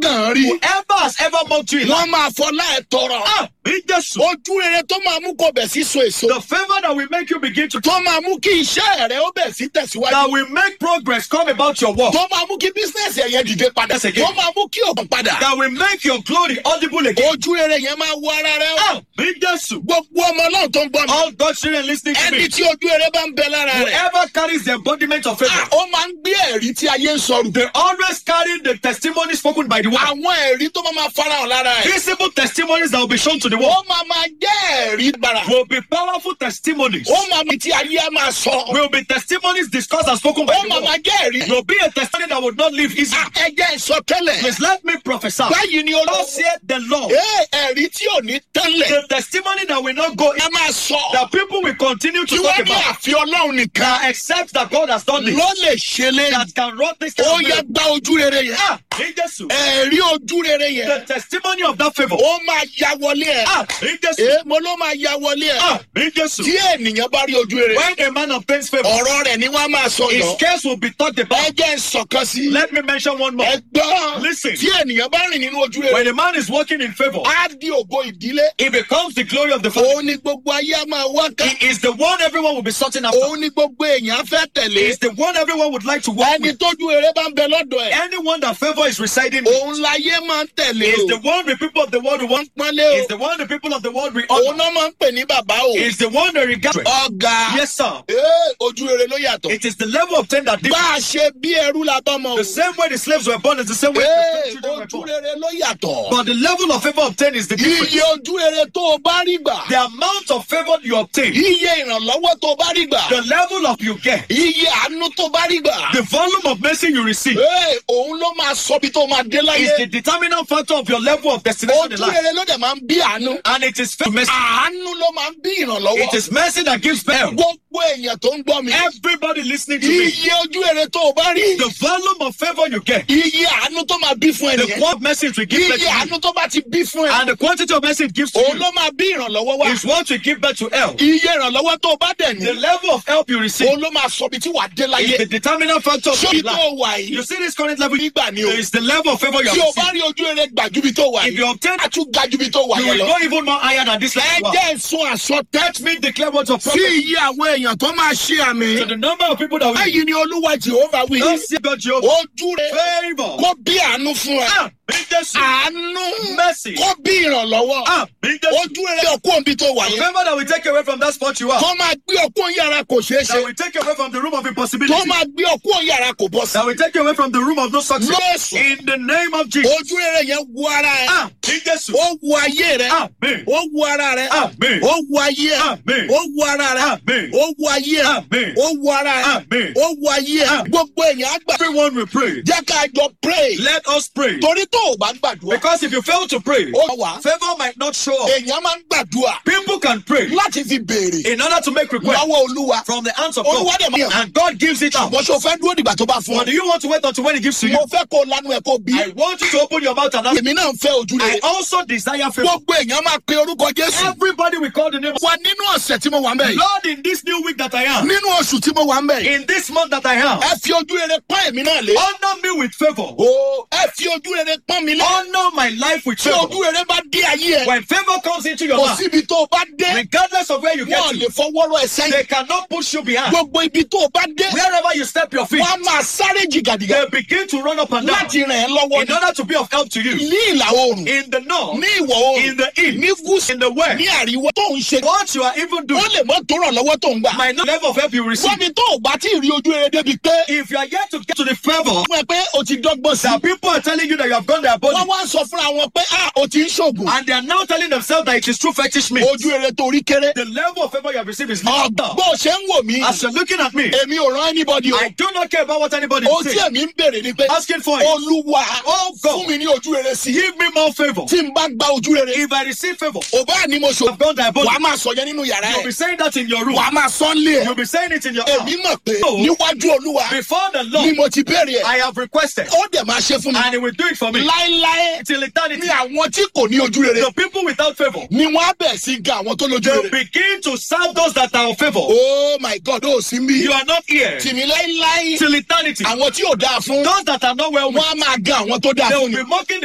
gàn án rí Whoever has ever mocked you in life, wọ́n máa fọlá ẹ̀ tọrọ ah, in Jesus, ojú rere tó máa mú kó bẹ̀ sí so èso the favor that will make you begin to, tó máa mú kí iṣẹ́ rẹ̀ ó bẹ̀ sí tẹ̀síwájú that will make progress come about your work, tó máa mú kí bísíǹsì ẹ̀yẹ dìde padà Yes, again. tó máa mú kí òkun padà that will make your glory audible again. ojú rere yẹn máa wọ ara rẹ ó Ah, in Jesus, gbogbo ọmọ náà tó ń gbọ́ mi all God's children listening to ẹni me, tí ojú rere bá ń bẹ lára rẹ̀ whoever carries the embodiment of ah, favor, ó máa ń gbé ẹ̀rí tí ayé ń sọrù they always carry the testimony spoken by the word. àwọn ẹ̀rí tó máa máa farahàn lára ẹ̀ Visible testimonies that will be shown to the ó world máa máa jẹ́ ẹ̀rí gbàrà will be powerful testimonies. ó máa máa tí ayé á máa sọ Will be testimonies discussed and spoken by ó the máa máa world. jẹ́ ẹ̀rí Will be a testimony that would not live easy. Ah, ẹ jẹ́ ìsọtẹ́lẹ̀ Please let me prophesy. báyìí ni olóò Thus said the Lord, Ee, ẹ̀rí tí ò ní tẹ́lẹ̀ the testimony that will not go in, ẹ máa sọ that people will continue to tí talk wọ́n ní about, àfi ọlọ́run nìkan that accept that God has done this, ló lè ṣe lé that can run this kind ó of yẹ miracle. gba ojú rere yẹn Ah, in Jesus. ẹ̀rí ojú rere yẹn The testimony of that favor. ó máa ya wọlé ẹ̀ Ah, in Jesus. Ee, mo ló máa ya wọlé ẹ̀ Ah, in Jesus. tí ènìyàn bá rí ojú rere When a man obtains favor, ọ̀rọ̀ rẹ̀ ni wọ́n á máa sọ his yọ case will be talked ẹ about. jẹ́ ìsọ̀kan sí Let me mention one more. ẹ gbọ́ Listen. tí ènìyàn bá rìn nínú ojú rere When a man is walking in favor, á di ògo ìdílé he becomes the glory of the family. òun ni gbogbo ayé á máa wá ká He is the one everyone will be searching after. òun ni gbogbo èèyàn á fẹ́ He tẹ̀lé is the one everyone would like to walk ẹni with. tójú rere bá ń bẹ lọ́dọ̀ ẹ̀ Anyone that favor is residing with òun láyé máa ń tẹ̀lé is o the one the people of the world want. pọ́nlé Is o the one the people of the world will òun honor. náà máa ń pè ní bàbá o Is the one they regard. ọ̀gá Yes, sir. ee ojú rere ló yàtọ̀ It is the level of ten that bá differs. a ṣe bí ẹrú la bá mọ o The same way the slaves were born is the same way the ee free children were ojú born. rere ló yàtọ̀ But the level of favor obtained is the difference. iye ojú rere tó o bá rí gbà The amount of favor you obtain, iye ìrànlọ́wọ́ tó o bá rí gbà the level of you get, iye àánú tó o bá rí gbà the volume of mercy you receive ee òun ló máa sọ bí tó o máa dé is láyé the determinant factor of your level of destination in ojú life. rere ló dẹ̀ máa ń bí àánú And it is fa- mercy. àánú ló máa ń bí ìrànlọ́wọ́ It is mercy that gives birth. gbogbo èèyàn tó ń gbọ́ mi Everybody listening to me, iye ojú rere tó o bá rí the volume of favor you get, iye àánú tó máa bí fún the ẹnìyẹn quantity of mercy it will give birth iye to you, àánú tó bá ti bí fún ẹ and the quantity of mercy it gives to òun you ló máa bí ìrànlọ́wọ́ wá is what will give birth to help. iye ìrànlọ́wọ́ tó o bá dẹ̀ The ní level of help you receive òun ló máa sọ bí tí wàá dé is láyé the determinant factor of sóbi your tó life. o wà yìí You see this current level nígbà ni o is the level of favor you tí have o bá received. rí ojú rere gbà ju bí tó wà If yìí you obtain a tún ga ju bí tó wà you yẹn will lọ go even more higher than this ẹ level. jẹ́ ìsun àsọtẹ́ Let me declare what of sí prophet iye àwọn èèyàn tó máa ṣe àmì to the number of people that will báyìí ni olúwa jehova wí don't see God Jehovah. ojú rere Favor. kó bí àánú fún ẹ Ah, in Jesus. àánú Mercy. kó bí ìrànlọ́wọ́ Ah, in Jesus. ojú rere ọkọ òbí tó wà yẹn Favor that will take you away from that spot you are. kó máa gbé ọkọ yàrá kò ṣeé ṣe That will take you away from the room of kó impossibility. máa gbé ọkọ yàrá kò bọ́ sí. That will take you away from the room of no success. lọ́sùn In the name of Jesus. ojú rere yẹn wo ara ẹ Ah, in Jesus. ó wo ayé rẹ Amen. ó wo ara rẹ Amen. ó wo ayé ẹ Amen. ó wo ara rẹ Amen. ó wo ayé ẹ Amen. ó wo ara rẹ Amen. ó wo ayé ẹ Amen. gbogbo èèyàn á gbà Everyone will pray. jẹ́ ká jọ pray Let us pray. torí tó o bá gbàdúrà Because if you fail to pray, ó wà favor might not show up. èèyàn máa ń gbàdúrà People can pray láti fi béèrè in order to make requests lọ́wọ́ olúwa from the hands of olúwa God. dẹ̀ máa yàn And God gives it out. bó ṣe o fẹ́ dúró dìgbà tó bá fún But ọ do you want to wait until when He gives to you? mo fẹ́ kó o lanu ẹ̀ kó o bí I want you to open your mouth and ask. èmi náà ń fẹ́ ojú I rere also desire favor. gbogbo èèyàn máa pe orúkọ jésù Everybody will call the name of wà nínú ọ̀sẹ̀ tí mo wà ń bẹ̀ yìí Lord in this new week that I am, nínú oṣù tí mo wà ń bẹ̀ yìí in this month that I am. ẹ fi ojú rere pọ́n èmi náà lé Honor me with favor. o ẹ fi ojú rere pọ́n mi lé Honor my life with tí favor. ojú rere bá dé ayé ẹ When favor comes into your kò life, síbi tó o bá dé regardless of where you get wọn lè to, fọwọ́rọ́ ẹ sẹ́yìn they cannot push you behind. gbogbo ibi tó o bá dé Wherever you step your feet, wọn á máa sáré jìgàdìgà they begin to run up and down láti ràn ẹ́ lọ́wọ́ in order to be of help to you. ní ìlà oòrùn In the north, ní ìwọ̀ oòrùn in the east, ní gúúsù in the west, ní àríwá tó ń ṣe what you are even doing ó lè mọ́ tó ràn lọ́wọ́ tó ń gbà might not level of help you receive. wọ́n ní tó o bá tí ì rí ojú rere débi pé If you are yet to get to the favor fún ẹ pé o ti dọ́gbọ́n sí that people are telling you that you have gone their body, wọ́n wá ń sọ fúnra wọn pé ah o ti ń ṣògùn and they are now telling themselves that it is true fetish meat. ojú rere tó rí kéré The level of favor you have received is ọgbà little. bó o ṣe ń wò mí As you're looking at me, èmi ò rán anybody o I do not care about what anybody ohun is tí saying. èmi ń béèrè ni pé Asking for it. olúwa Oh, God. fún mi ní ojú rere sí i Give me more favor. tí n bá gba ojú rere If I receive favor, ò bá ní mo ṣò I've gone their body. wàá máa sọ yẹn nínú yàrá You'll ẹ be saying that in your room. wàá máa sọ ń lé ẹ You'll be saying it in your èmi house. mọ̀ pé Oh. níwájú olúwa Before the ni Lord, mo ti béèrè ẹ I have requested, ó dẹ̀ máa ṣe fún mi and He will do it for me. láéláé Till eternity, ní àwọn tí kò ní ojú rere the people without favor ni wọ́n á bẹ̀ sí ga àwọn tó lójú will rere. begin to serve those that are of favor. oh my god ó sì ń bí You are not here tìmí láéláé till eternity. àwọn tí ò dáa fún Those that are not well, wọn á máa ga àwọn tó dáa they fún will ni. be mocking